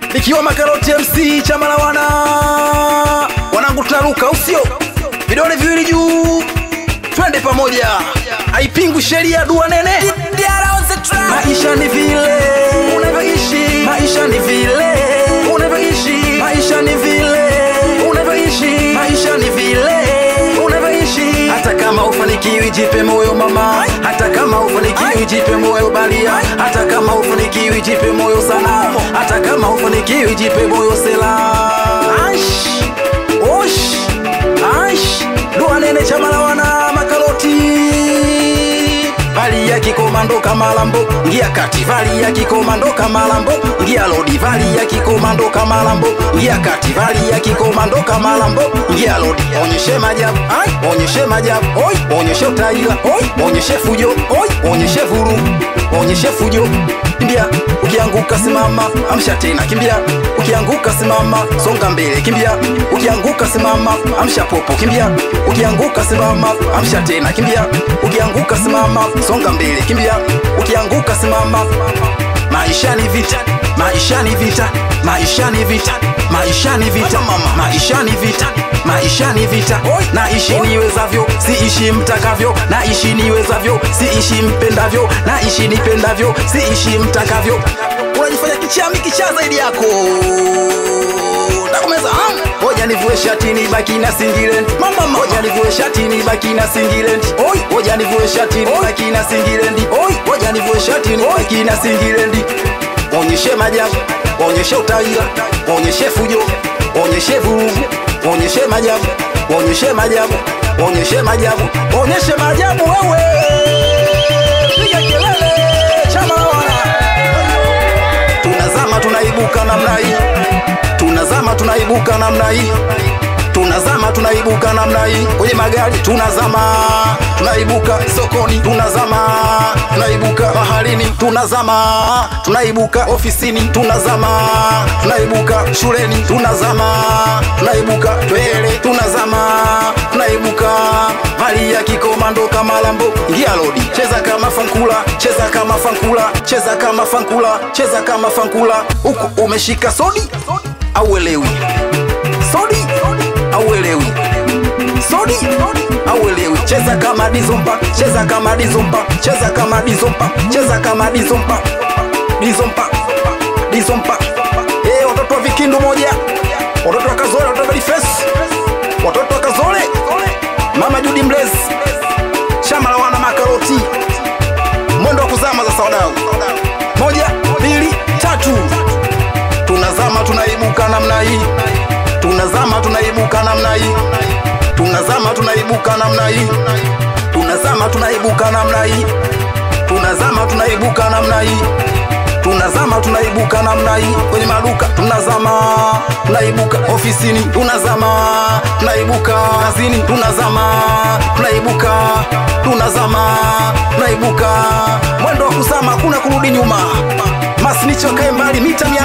nikiwa makaroti mc chama la wana wanangu tunaruka usio vidole viwili juu twende pamoja haipingu sheria dua nene maisha ni vile unavyoishi maisha ni vile unavyoishi maisha ni vile unavyoishi maisha ni vile unavyoishi hata kama ufanikiwi jipe moyo mama hata kama ufanikiwi jipe moyo balia hata kama ufanikiwi jipe moyo sana hata kama ufanikiwi jipe moyo sela Aish, osh, aish, dua nene chama la wana makaroti vali ya kikomando kama lambo ngia kati vali ya kikomando kama lambo ngia lodi vali ya kikomando kama lambo ngia kati vali ya kikomando kama lambo ngia lodi onyeshe majabu ai onyeshe majabu oi onyeshe utaila oi onyeshe fujo oi onyeshe vuru onyeshe fujo kimbia ukianguka simama amsha tena kimbia ukianguka simama songa mbele kimbia ukianguka simama amsha popo kimbia ukianguka simama amsha tena kimbia ukianguka simama songa mbele kimbia ukianguka simama maisha ni vita maisha ni vita maisha ni vita maisha ni vita mama maisha ni vita maisha ni vita naishi niwezavyo siishi mtakavyo naishi niwezavyo siishi mpendavyo naishi nipendavyo siishi mtakavyo unajifanya kichami kichaa zaidi yako takumeza hoja nivue shati ni baki na singlet mama hoja nivue shati ni baki na singlet oi hoja nivue shati ni baki na singlet oi hoja nivue shati ni baki na singlet onyeshe majabu onyeshe utaila onyeshe fujo onyeshe vurugu onyeshe majabu onyeshe majabu onyeshe majabu onyeshe majabu wewe piga kelele chama la wana tunazama tunaibuka namna hii tunazama tunaibuka namna hii tunazama tunaibuka namna hii kwenye magari tunazama tunaibuka sokoni tunazama tunaibuka baharini tunazama tunaibuka ofisini tunazama tunaibuka shuleni tunazama tunaibuka twele tunazama tunaibuka mali ya kikomando kama lambo ingia lodi cheza kama fankula cheza kama fankula cheza kama fankula cheza kama fankula huku umeshika sodi au elewi sodi auelewi sodi auelewi cheza kama dizompa cheza kama dizompa cheza kama dizompa cheza kama dizompa dizompa dizompa eh watoto wa vikindu moja watoto wa kazole watoto wa Boniface watoto wa kazole mama Judi Mlezi shamba la wana makaroti mwendo wa kuzama za sawadau moja mbili tatu tunazama tunaibuka namna hii tunazama tunaibuka namna hii tunazama tunaibuka namna hii tunazama tunaibuka namna hii tunazama tunaibuka namna hii tunazama tunaibuka namna hii kwenye maduka tunazama tunaibuka ofisini tunazama tunaibuka kazini tunazama tunaibuka tunazama tunaibuka mwendo wa kuzama hakuna kurudi nyuma masnicho kae mbali mita mia